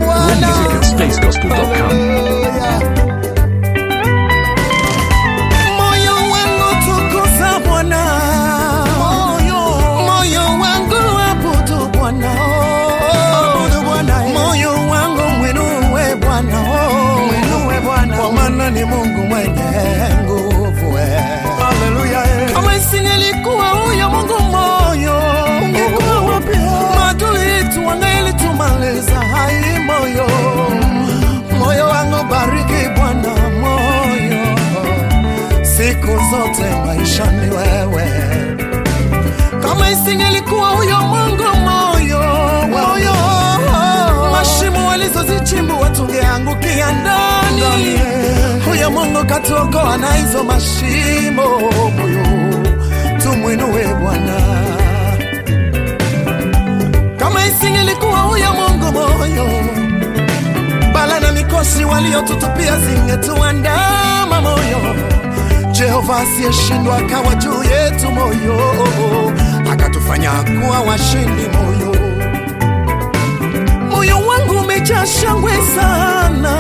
Bwana. music at spacegospel.com. Haleluya. Moyo wangu tukuza Bwana, moyo moyo wangu abudu Bwana, abudu Bwana, moyo wangu mwinue Bwana, mwinue Bwana, kwa maana ni Mungu mwenye nguvu. Haleluya. Kama isingelikuwa huyo Mungu moyo, ungekuwa wapi? Maadui tu wangelitumaliza. Hai moyo, moyo wangu bariki Bwana, moyo siku zote maishani wewe. Kama isingelikuwa huyo Mungu moyo, moyo, mashimo walizozichimbua tungeangukia ndani. Huyo Mungu katuokoa na hizo mashimo, moyo tumwinue Bwana. Kama isingelikuwa huyo Mungu moyo, bala na mikosi waliotutupia zingetuandama moyo. Jehova asiyeshindwa akawa juu yetu moyo, akatufanya kuwa washindi moyo. Moyo wangu umejaa shangwe sana,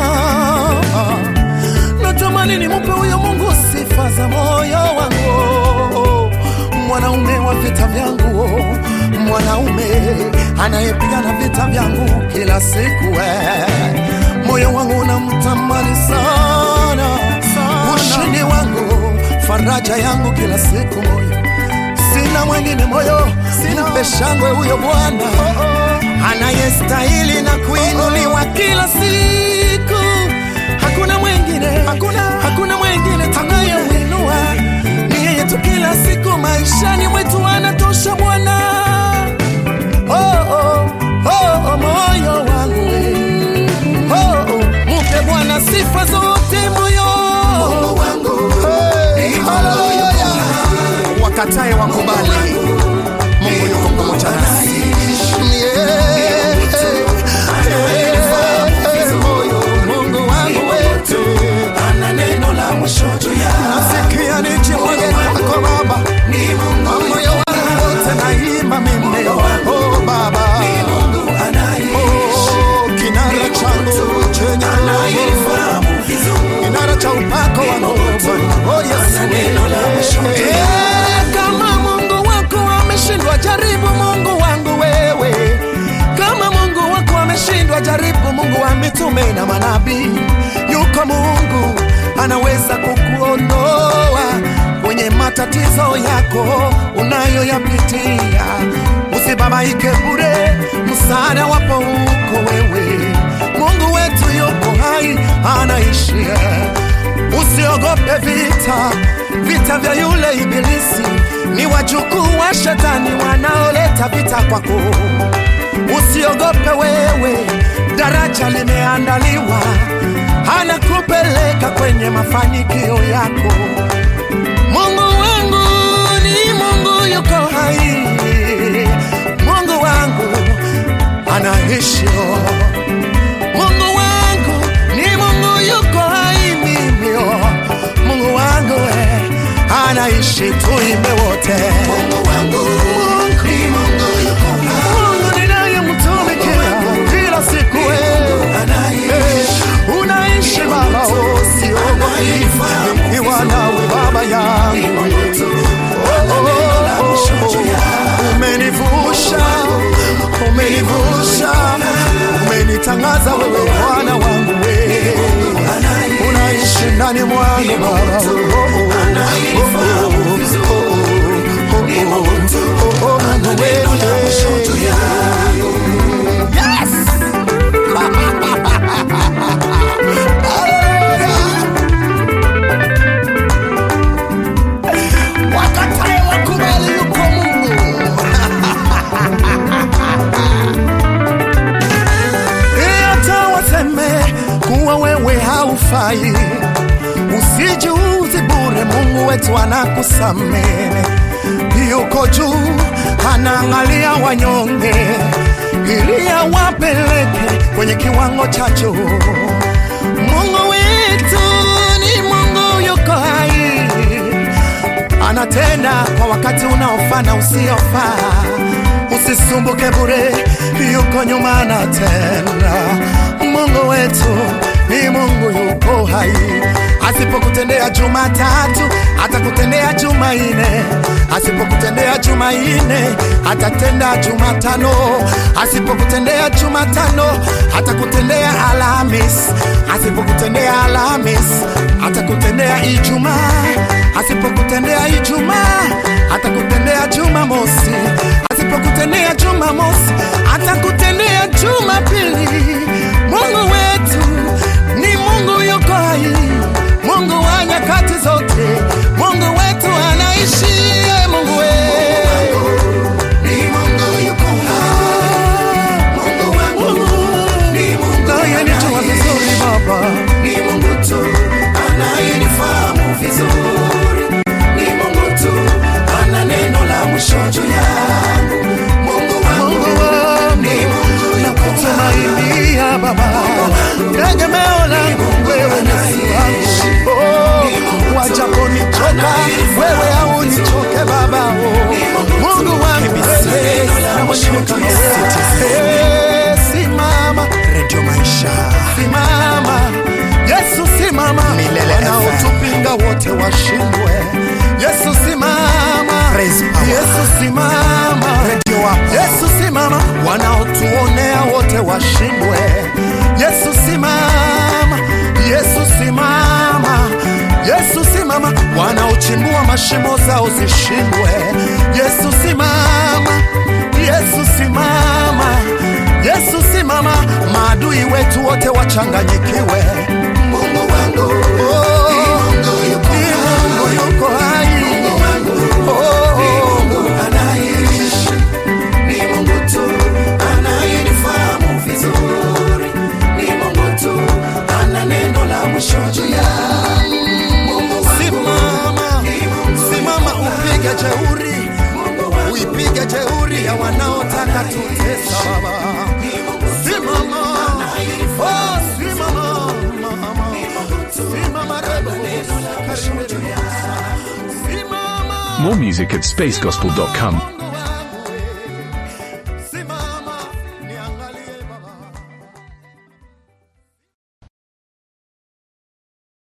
natamani nimupe huyo Mungu sifa za moyo wangu, mwanaume wa vita vyangu, mwanaume anayepigana vita vyangu kila siku. eh. Moyo wangu unamtamani sana, ushindi wangu, faraja yangu kila siku moyo sina mwengine moyo, mpe shangwe huyo Bwana anayestahili na kuinuliwa kila siku. Hakuna mwengine, hakuna, hakuna mwengine tunayemwinua, ni yeye tu kila siku maishani mwetu anatosha Bwana. Oh, oh, oh, oh, moyo wangu we. oh, oh, mupe Bwana sifa zote moyo wangu hey, haleluya wakatae wakubali, Mungu yuko pamoja nasi. Yeah, yeah, moyo, Mungu wangu wetu ana neno la mwisho juu yako. Nasikia nijimwage kwako Baba, moyo wangu wote naimba mimi, oh Baba, oh kinara changu chenye kinara cha upako wangu Bwana, oh Yesu, Eh, kama Mungu wako ameshindwa, jaribu Mungu wangu wewe. Kama Mungu wako ameshindwa, jaribu Mungu wa mitume na manabii. Yuko Mungu anaweza kukuondoa kwenye matatizo yako unayoyapitia. Usibabaike bure, msaada wapo huko wewe. Mungu wetu yuko hai, anaishi Usiogope vita, vita vya yule ibilisi ni wajukuu wa shetani wanaoleta vita kwako. Usiogope wewe, daraja limeandaliwa, anakupeleka kwenye mafanikio yako. Mungu wangu ni Mungu yuko hai, Mungu wangu anaishi Mungu wangu ni Mungu yuko hai mimi oh. Mungu wangu eh, anaishi tuimbe wote. Mungu wangu ni Mungu yuko hai. Mungu ninayemtumikia kila siku eh. Eh, unaishi Baba oh, siogopi nikiwa nawe Baba yangu Oh, oh, oh, oh. umenivusha umenivusha umenitangaza wewe Bwana wangu wewe unaishi ndani mwangu Baba Oh, oh, oh, oh, oh, oh, oh, oh, Mungu wewe. Yes! Wakatae wakubali yuko Mungu hata waseme kuwa wewe haufai, usijiuzi bure. Mungu wetu anakusamehe, yuko juu, anaangalia wanyonge ili awapeleke kwenye kiwango cha juu. Mungu wetu ni Mungu yuko hai, anatenda kwa wakati unaofaa na usiofaa. Usisumbuke bure, yuko nyuma anatenda. Mungu wetu ni Mungu yuko hai. Asipokutendea Jumatatu atakutendea Jumanne, asipokutendea Jumanne atatenda Jumatano, asipokutendea Jumatano atakutendea Alhamis, asipokutendea Alhamis atakutendea Ijumaa, asipokutendea Ijumaa atakutendea Jumamosi, asipokutendea Jumamosi atakutendea Jumapili. Mungu wetu ni Mungu yuko hai, Mungu wa nyakati zote, Mungu wetu anaishi. eh, Mungu wetu Ni Mungu yuko hai. Mungu wangu ni Mungu nayenijua vizuri Baba, ni Mungu tu anayenifahamu vizuri. Ni Mungu tu ana neno la mwisho juu yangu. Mungu wangu Mungu wangu ni Mungu yuko hai. nakutumainia Baba, tegemeo langu wewe Yesu wangu. Oh, wajaponichoka wewe haunichoke Baba, oh. Mungu wangu wewe na mwingine kama wewe. Eh, simama redio maisha simama yesu simama Milele wanaotupinga wote washindwe yesu simama Praise power. yesu simama redio wapo yesu simama wanaotuonea wote washindwe yesu simama yesu simama yesu simama wanaochimbua mashimo zao zishindwe yesu simama yesu simama yesu simama maadui wetu wote wachanganyikiwe Mungu wangu Oh, Mungu yuko ni Mungu yuko hai Oh, Mungu anaishi. Ni Mungu tu anayenifahamu vizuri. Ni Mungu tu ana neno la mwisho juu yangu. Mungu wangu simama simama upige jeuri Mungu wangu uipige jeuri ya wanaotaka tutesa baba simama oh, simama mama simama rebo simama More music at spacegospel.com.